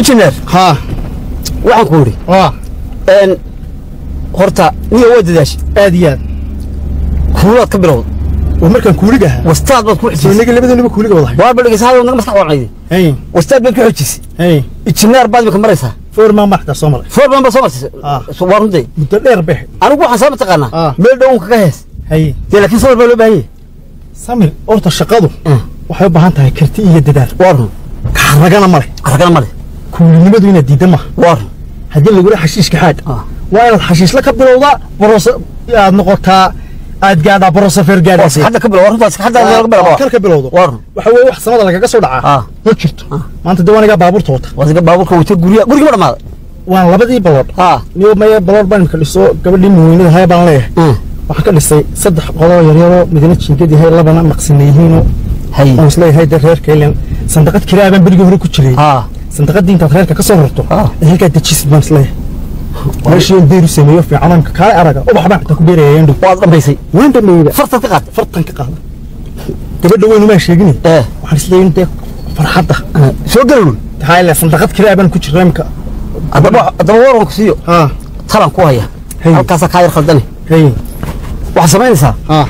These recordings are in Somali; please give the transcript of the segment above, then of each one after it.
injineer haa waxaan ku idhi waa een horta niyo waa dadaashay aad iyo aad kuulaad ka bilowda waa markaan kuuliga ahaa wastaad baad ku soo xijisay inaga labadaniba kuuliga wadahay waar ba dhegeysaada naga maskax wacnayday hay wastaad baad ku xijisay hay injineer baad imika maraysaa foormaan baan xitaa soo maray foor badan baad soo martay Ah. waa runtii muddo dheer behe anigu waxaan saa mataqaanaa Ah. meel dhown kaga hees hay dee laakiin sabir baa loo baahan yahay samir horta shaqadu Mm. waxay u baahan tahay karti iyo dadaal waa run kaxaragana male aragana male kuulinimadu inaad diidda maaha waa run haddii lagula xashiishka xaad Ah. waa inaad xashiisla ka bilowdaa barosa aad noqotaa aad gaadhaa barosafeer waa gaadhaysay hadda ka bilow waa runtaas hadda laga bilaabo kar ka bilowdo waa run waxa weeye wax samada lagaga soo dhacaa Ah. ma jirto maanta dee waanigaa baabuurta wata waa siga baabuurka wata guriga guriga ma dhamaaday waan labadii baloodh haa niyo maya baloodh baan imika dhiso gabadhii muweynada haya baan leeyahay Mm. waxaan ka dhisay saddex qodoo yaryaroo midna jiingad yahay labana maqsina yihiinoo hay waan isleeyahay dee reerka ilen sandaqad kiraa baan berigii hore ku jiray haa sandaqadii intaad reerka ka soo rarto Ah. ee halkaa dejisid baan isleeyahay meeshii on beeru sameeyo fiican oon kaale araga ubax baan xitaa ku beeraya yandhow waad dhambaysay waan dhameeyba fartaad ka qaatay fartan ka qaada gabadha weynu maan sheegin ee waxaan isleeyahay in dee farxadda soo galowey tahay ile sandaqad kiraa baan ku jiray imika haddaba haddaba waran ku siiyo haa talan ku haya Hey. halkaasaa kaa yar khaldane hey waxaad samaynaysaa haa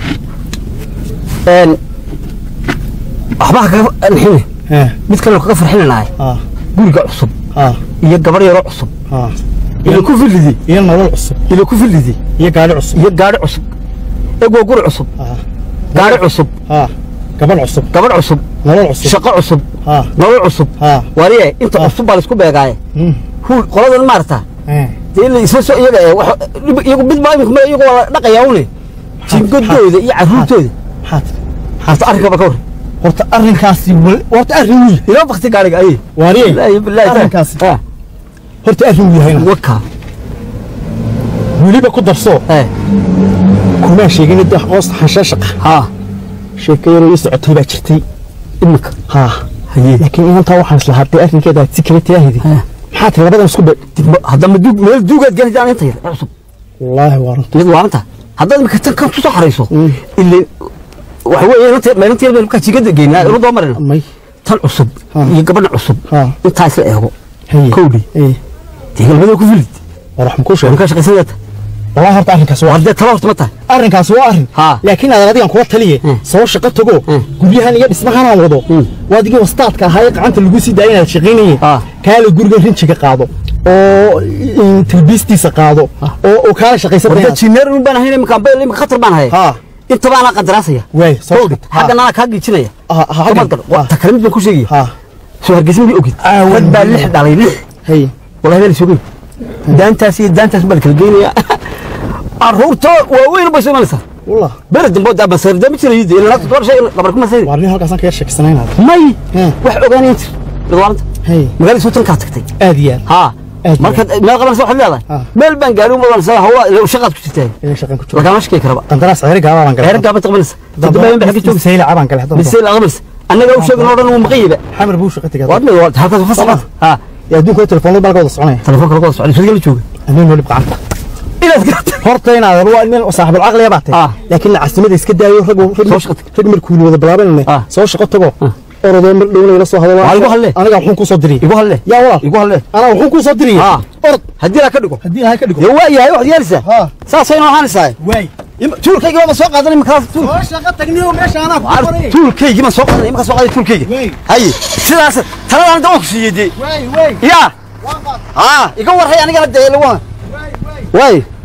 een waxba ha kaga nixine hee mid kalenu kaga farxinanahay haa guriga cusub haa iyo gabar yaroo cusub haa ila ku fillidi iyo nolol cusub ila ku fillidi iyo gaadhi cusub iyo gaadhi cusub egoo guri cusub haa gaadhi cusub haa gabadh cusub gabadh cusub nolol cusub shaqo cusub haa nolol cusub haa wariye inta cusub baa laisku beegaaye Hmm. huul qoladan maarata hee dee ila isla soo iyaga ee wax iyagu mid baa imika iyagu waa la dhaqayaa une jingadooda iyo carruurtooda maxaad horta arrinkaba ka warran horta arrinkaasi wal- horta arrin wiil ilaa bakti gaariga aye waariye ilaahi bilaahi arrinkaasi ah horta arrin wiil yahayna waka weliba ku darso eh kumaan sheegin de hoos xanshaashaqa ha sheeko yaroo ii socotay baa jirtay imika haa haye laakiin inantaa waxaan islahaa dee arrinkeeda aad si kale taahidi Eh. maxaa tiri labadan isku be haddama duug meel duugaad galayaan inta yar ee cusub wallaahi waa runta mid waaranta haddaad imika tan kan kusoo xarayso ile waxa weeye inanta maalintii meel markaa jigada geynaa inu doo marina may tan cusub Ha. iyo gabadha cusub Ha. intaa isla eego haye kowdhi ee dee galmada ku filid war wax ma kuu sheegay markaa shaqaysanata wallaahi horta arrinkaasi waa haddee tala horta ma tahay arrinkaasi waa arrin Ha. laakiin aad adigan kula taliye Hmm. soo shaqo tago Hmm. guryahan iyo dhismahanaan wado Hmm. waa adigii wastaadka ahaa ee gacanta lagu sii daaya inaad shaqaynaye Ha. kaale guriga rinjiga qaado oo in talbiistiisa qaado oo oo kaala shaqaysan warda jineer un baan ahayn imika bayl imika khatar baan ahay ha inta baana qandaraasaya waay soo kowdhi shaqo. xagga nana kaa giijinaya Ha, ha, ha, Kumaad gal- ha. ta kale mid baan ku sheegaya ha soo hargeysa mid ogid Ah, rag baa wallahi. lix dhalay lix hay wallahi baan isogey daantaas iyo daantaas baa la kala geynayaa carruurta waaweyn bay soo imanaysaa wallah beri dambe daa basarda ma jirayo dee ilaa todoba shay gabar kuma sayid waa nin halkaasaan ka yar sheegsanaynaa may Hmm. wax ogaanayn jir dadwaalanta hay magaalada soo tankaa tagtay aad iyo aad haa Aad markaad meel qabanaysa waxaad leedahay Ah. meel baan gaari uma qabanaysa hawa ila shaqaad ku jirtaa inay shaqan ku jiro lagama shakey karaba qandaraas ceeri gaaba baan galay reer gaabad qabanaysa dadbaayan baa ka joogsa sayla cabaan galay hadda mise la qabanaysa annaga u sheegin oo dhan uu maqan yahay xamar buu shaqo tagay waad mid halkaas fa socod haa ya adduunka telefoonada baa laga wada soconaya telefoonka lagu socday soo la jooga anuu nolib gacanta inaad garata horta inaad waa nin saaxiibul caqli baa Ah. tahay laakiin lacagsimada iska daayo rag Soo shaqo tag. rag markuu wada bilaabanay Ah. soo shaqo tago orodoo mar dhowna ila soo hadalo Waa igu hadle. aniga wuxuu ku soo diriyay igu halle yaa walaa igu halle anaa wuxuu ku soo diriyay Ah. orod haddii la ka dhigo haddii ilahay ka dhigo dee waa yahay waxaad yeelaysaa ha saasay noo ahaanaysaa waay tuulkayga ma soo qaadanay markaas tuul soo shaqo tagniyo meesha anaa ku qoray tuulkaygi ma soo qaadanay markaas soo qaaday tuulkayga Wey. haye sidaas taladaan dawaan ku siiyey dee waay waay yaa waan qaad haa iga warhay anigana dee lagu waay waay waay